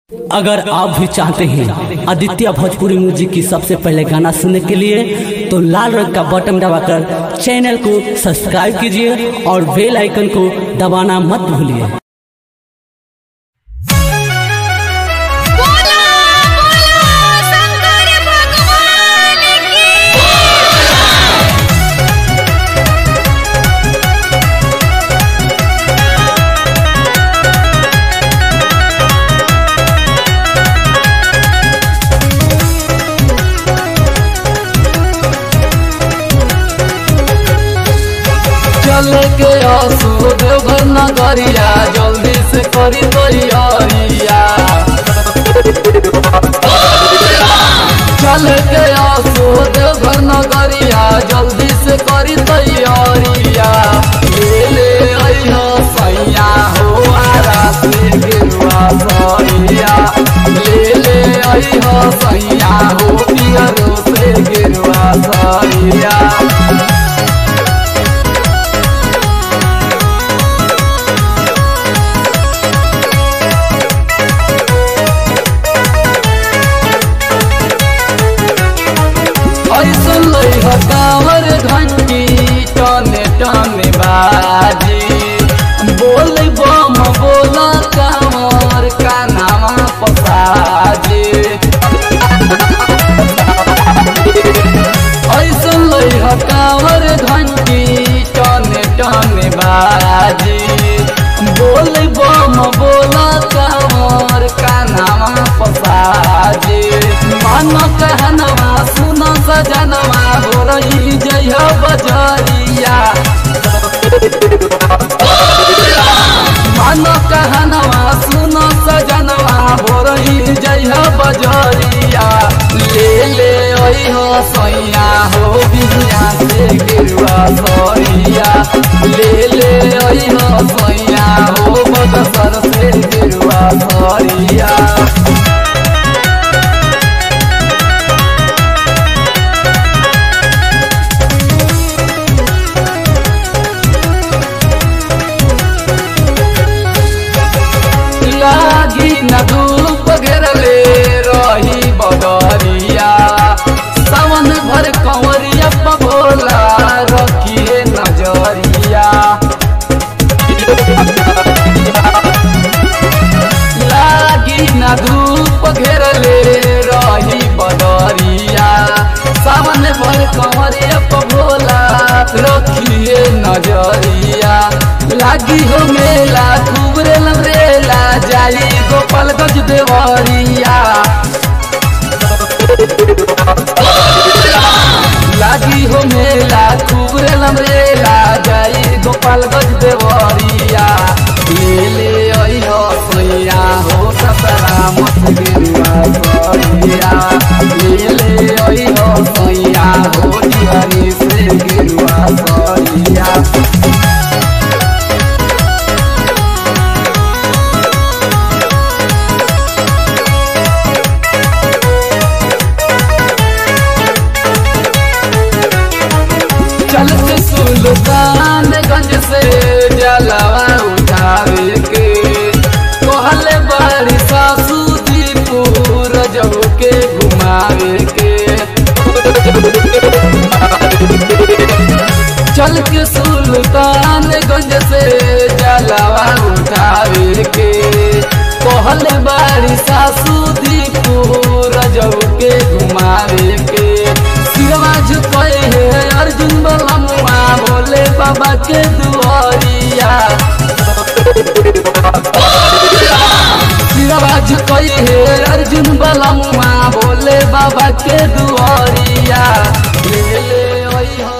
अगर आप भी चाहते हैं आदित्य भोजपुरी म्यूजिक की सबसे पहले गाना सुनने के लिए तो लाल रंग का बटन दबाकर चैनल को सब्सक्राइब कीजिए और बेल आइकन को दबाना मत भूलिए बोलो बोलो शंकर भगवान की चले के आसू देवघर नगरिया जल्दी से करी तैयारिया चले के आसू देवघर नगरिया जल्दी से करी तैयारिया ले ले अइहा सैया हो आरा से गिरुआ सैया ले ले अइहा सैया हो पियरो से गिरुआ सैया ऐसन लइहा कांवर घंटी टने टने बाजी बोल बम बोला कांवर का नामा पसाजी ऐसन लइहा कांवर घंटी टने टने बाजी बोल बम बोला कांवर का नामा पसाजी मन कहनवा सुन सजनवा हो रही जय बजरिया मन कहनवा सुन सजनवा हो रही जय बजरिया ले ले अइह सैया हो बिहिया से गिरुआ सैया ले ले अइह सैया हो बदसर से गिरुआ सैया लागी न धूप घेरले रही बदरिया सावन भर कंवरिया पभोला रखिए नजरिया लागी न धूप घेरले रही बदरिया सावन भर कंवरिया पभोला रखिए नजरिया लागी हो मेला खूब रे लमरेला जाई गोपालगंज देवरिया लागी हो मेला खूब रे लमरेला जाई गोपालगंज देवरिया ले ले अइहो सैया हो सतरा मत गिरुआ सैया ले ले अइहो सैया हो दिवारी से गिरुआ सैया चलते सुल्तानगंज से जलवा उठावे के कहले बड़ी सासू जी पूरा जब के घुमावे के चल के सुल्तानगंज से जलवा उठावे के कहले बड़ी सासू जी पूरा जब के घुमावे के सिरवा झुकाए है अर्जुन बलमुआ बोले बाबा के दुआरिया सिरवा झुकाए है अर्जुन बलमुआ बोले बाबा के दुआरिया ले ले ओई हो